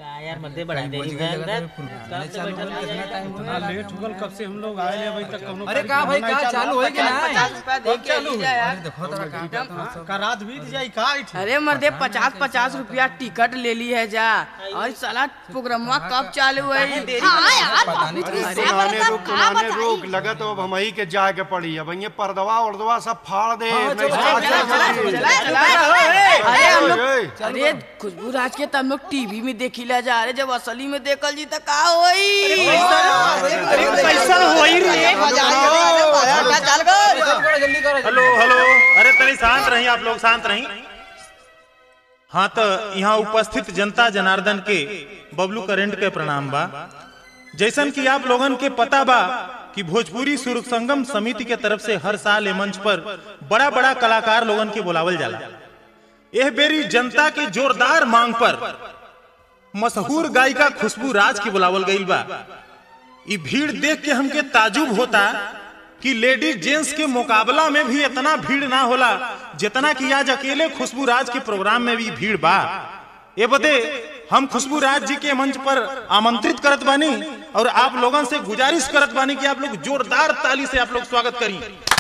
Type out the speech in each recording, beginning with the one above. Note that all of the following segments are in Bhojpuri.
का यार मध्य बढ़ा दे रही है कब से बैठा था यार? इतना लेट हो गल कब से हम लोग आए अभी तक कौनो अरे का भाई का चालू होई कि ना पचास रुपया दे के ली जा यार देखो तोरा का करता का रात बीत जाई का इठ अरे मर्दे पचास पचास रुपया टिकट ले ली है जा और साला प्रोग्रामा कब चालू है हाँ यार पता नहीं बाबू जी, कैसे सब पुराने बता, रोक का पुराने बताई? रोक लगा तो अब हम ही के जाए के पड़ी अब ये पर्दवा उर्दवा सब फाड़ दे नहीं चलो, तो चलो, आगे चलो, चल। चला, चला। अरे हम लोग ओए, अरे खुशबू राज के तो हम लोग टीवी में देखिला जा रहे जब असली में देखल जी तो का होई कैसा होई रे जल्दी करो हेलो हेलो अरे तनी शांत रही आप लोग शांत रही हाँ तो यहाँ उपस्थित जनता जनार्दन के बबलू करेंट के प्रणाम बा जैसन कि आप लोगन के पता बा कि भोजपुरी सुर संगम समिति के तरफ से हर साल ए मंच पर बड़ा बड़ा कलाकार लोगन के बुलावल जाला यह बेरी जनता के जोरदार मांग पर मशहूर गायिका खुशबू राज के बुलावल गईल बा ई भीड़ देख के हमके ताजुब होता कि लेडीज जेंट्स के मुकाबला में भी इतना भीड़ ना होला जितना कि आज अकेले खुशबू राज के प्रोग्राम में भी भीड़ बा ये बदे हम खुशबू राज जी के मंच पर आमंत्रित करत बानी और आप लोगन से गुजारिश करत बानी कि आप लोग जोरदार ताली से आप लोग स्वागत करी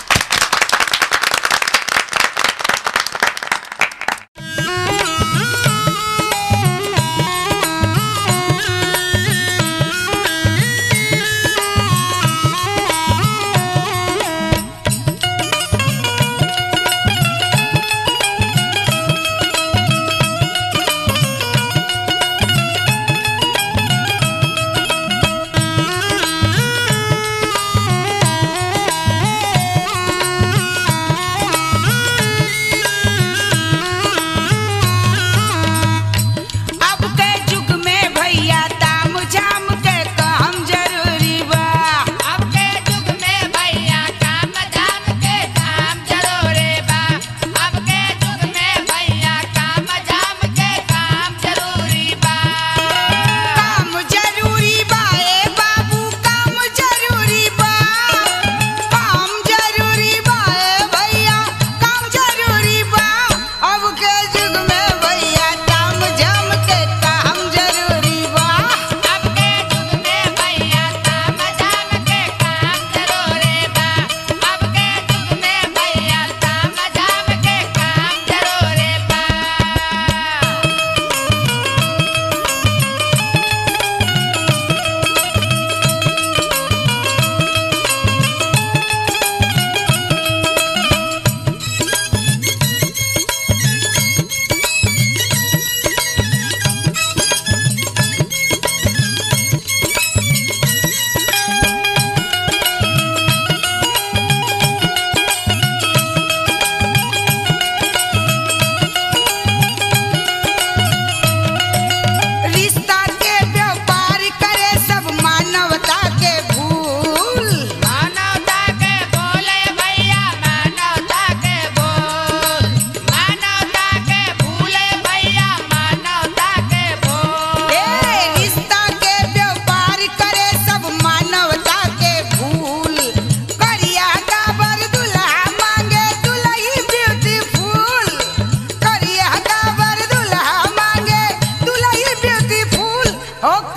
अब के युग में भैया ताम झाम के काम जरूरी बा अब के युग में भैया ताम झाम के काम जरूरी बा अब के युग में भैया ताम झाम के काम जरूरी बा काम जरूरी बा ए बाबू काम जरूरी बा काम जरूरी बा ए भैया काम जरूरी बा अब के युग में भैया ताम झाम के काम जरूरी बा अब के युग में भैया ताम झाम के काम जरूरी बा अब के युग में भैया ताम झाम के काम जरूरी बा रिश्ता के व्यापार करे सब मानवता के भूल मानवता के बोले भैया मानवता के बोल मानवता के भूले भैया मानवता के बोल ए रिश्ता के व्यापार करे सब मानवता के भूल करिया गाबर दुल्हा मांगे दुल्ही ब्यूटीफुल करिया गाबर दुल्हा मांगे दुल्ही ब्यूटीफुल हो